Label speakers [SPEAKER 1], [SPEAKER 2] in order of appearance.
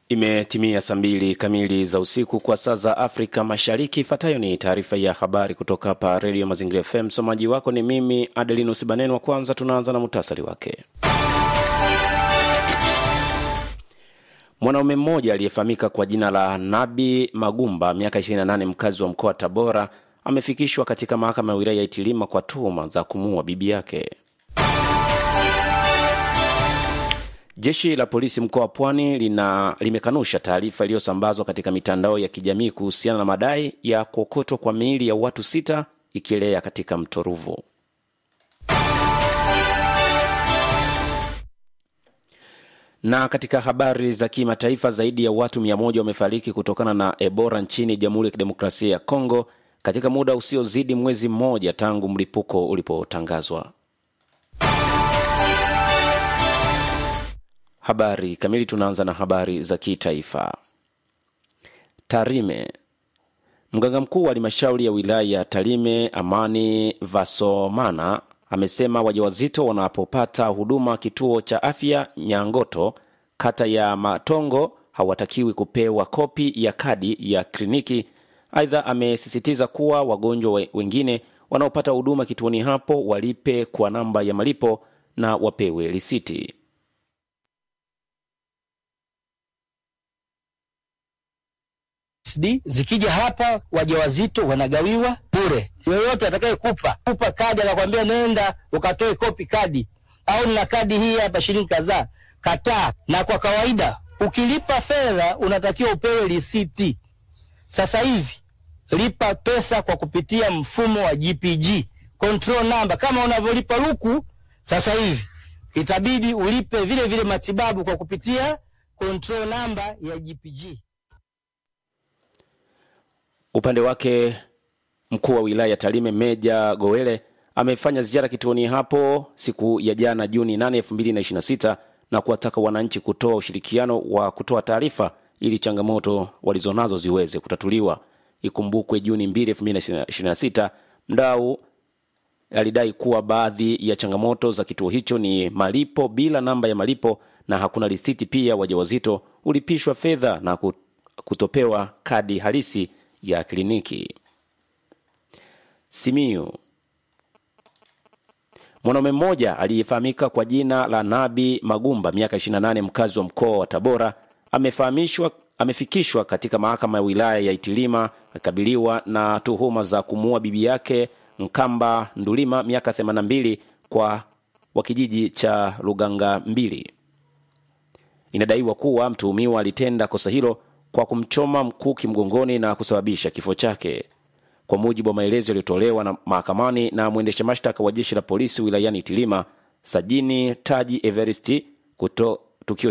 [SPEAKER 1] Imetimia saa mbili kamili za usiku kwa saa za Afrika Mashariki. Ifuatayo ni taarifa ya habari kutoka hapa Redio Mazingira FM. Msomaji wako ni mimi Adelinus Banenwa. Kwanza tunaanza na muhtasari wake. Mwanaume mmoja aliyefahamika kwa jina la Nabi Magumba, miaka 28, mkazi wa mkoa wa Tabora, amefikishwa katika mahakama ya wilaya ya Itilima kwa tuhuma za kumuua bibi yake. Jeshi la polisi mkoa wa Pwani lina limekanusha taarifa iliyosambazwa katika mitandao ya kijamii kuhusiana na madai ya kuokotwa kwa miili ya watu sita ikielea katika mto Ruvu. Na katika habari za kimataifa, zaidi ya watu mia moja wamefariki kutokana na Ebola nchini Jamhuri ya Kidemokrasia ya Kongo katika muda usiozidi mwezi mmoja tangu mlipuko ulipotangazwa. Habari kamili. Tunaanza na habari za kitaifa. Tarime. Mganga mkuu wa halmashauri ya wilaya ya Tarime Amani Vasomana amesema wajawazito wanapopata huduma kituo cha afya Nyangoto kata ya Matongo hawatakiwi kupewa kopi ya kadi ya kliniki. Aidha, amesisitiza kuwa wagonjwa wengine wanaopata huduma kituoni hapo walipe kwa namba ya malipo na wapewe risiti.
[SPEAKER 2] SD zikija hapa wajawazito wanagawiwa bure. Yoyote atakayekupa kupa kadi akakwambia nenda ukatoe kopi kadi, au nina kadi hii hapa shilingi kadhaa, kataa. Na kwa kawaida ukilipa fedha unatakiwa upewe risiti. Sasa hivi lipa pesa kwa kupitia mfumo wa GPG control number, kama unavyolipa luku. Sasa hivi itabidi ulipe vile vile matibabu kwa kupitia control number ya GPG.
[SPEAKER 1] Upande wake mkuu wa wilaya ya Tarime Meja Gowele amefanya ziara kituoni hapo siku ya jana Juni 8, 2026 na kuwataka wananchi kutoa ushirikiano wa kutoa taarifa ili changamoto walizonazo ziweze kutatuliwa. Ikumbukwe Juni 2, 2026 mdau alidai kuwa baadhi ya changamoto za kituo hicho ni malipo bila namba ya malipo na hakuna risiti. Pia wajawazito ulipishwa fedha na kutopewa kadi halisi ya kliniki. Simiyu. Mwanaume mmoja aliyefahamika kwa jina la Nabi Magumba, miaka 28, mkazi wa mkoa wa Tabora, amefahamishwa amefikishwa katika mahakama ya wilaya ya Itilima akikabiliwa na tuhuma za kumuua bibi yake Nkamba Ndulima, miaka 82, kwa wa kijiji cha Luganga mbili. Inadaiwa kuwa mtuhumiwa alitenda kosa hilo kwa kumchoma mkuki mgongoni na kusababisha kifo chake. Kwa mujibu wa maelezo yaliyotolewa na mahakamani na mwendesha mashtaka wa jeshi la polisi wilayani Itilima, Sajini Taji Everesti, kuto,